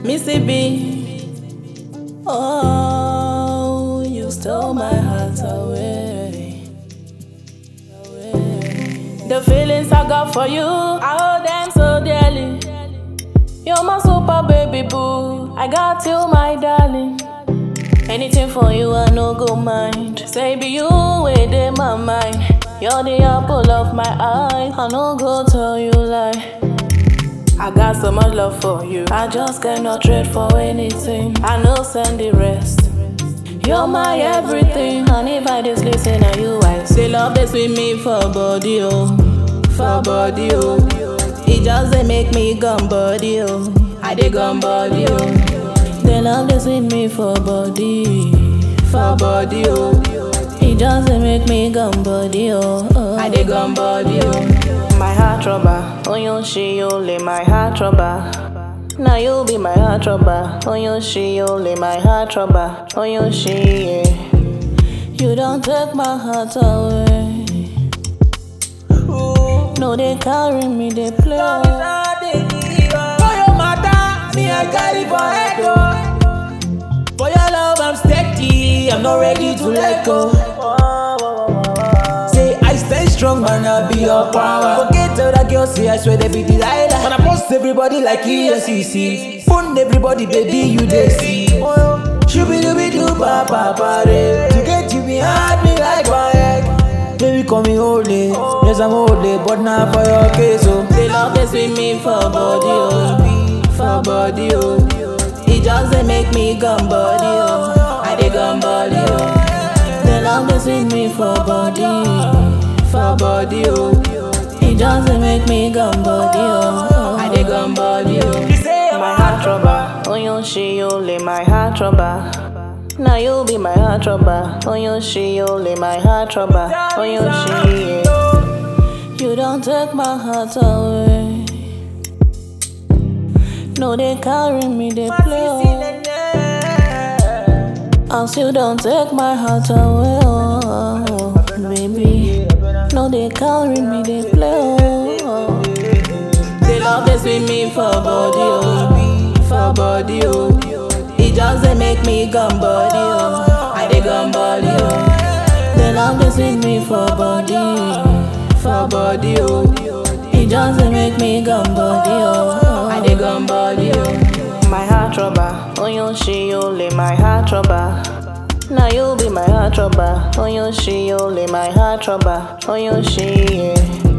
Missy B. Oh, you stole my heart away. away. The feelings I got for you, I hold them so dearly. You're my super baby boo. I got you, my darling. Anything for you, I no go mind. Say be you within my mind. You're the apple of my eye. I no go tell you lie. I got so much love for you. I just cannot trade for anything. I know send the rest. You're my everything. And if I just listen to you, I say love this with me for body, oh. For body, oh. It just they make me gum body, oh. I dig gum body, oh. They love this with me for body. For body, oh. It just they make me gum body, oh. oh. I dig gum body, oh. My heart trouble, oh you she only my heart trouble. Now you be my heart trouble, oh you she only my heart trouble, oh you she yeah. You don't take my heart away. No, they carry me, they play. For your matter, me I carry for head oh. For your love I'm steady, I'm not ready to let go. Say I stay strong, man, I be your power. Forget all that girls say I swear they be Delilah. Man, I post everybody like ESCC. Phone everybody, baby, you they see. Shooby dooby doo ba ba ba re. To get you behind me like my egg. Baby, call me holy. Yes, I'm holy, but not for your case, oh. They love this with me for body, oh. For body, oh. It just they make me gum body, oh. I dig gum body, oh. They love this with me for body, for body, oh. It just they make me gum body, oh. I dig gum body, oh. You say I'm My heart trouble, oh you she only my heart trouble. Now you be my heart trouble, oh you she only my heart trouble, oh you she yeah. You don't take my heart away. No, they carry me, they play. Oh. And still don't take my heart away, oh, baby. No, they carry me, they play. Oh. They love this with me for body, oh, for body, oh. It just they make me gum body, oh. I dig gum body, oh. They love this with me for body, for body, oh. It just they make me gum body, oh. I dig gum body, oh. My heart trouble, oh you she only my heart trouble. Now you be my heart trouble, oh you she only my heart trouble, oh you she yeah.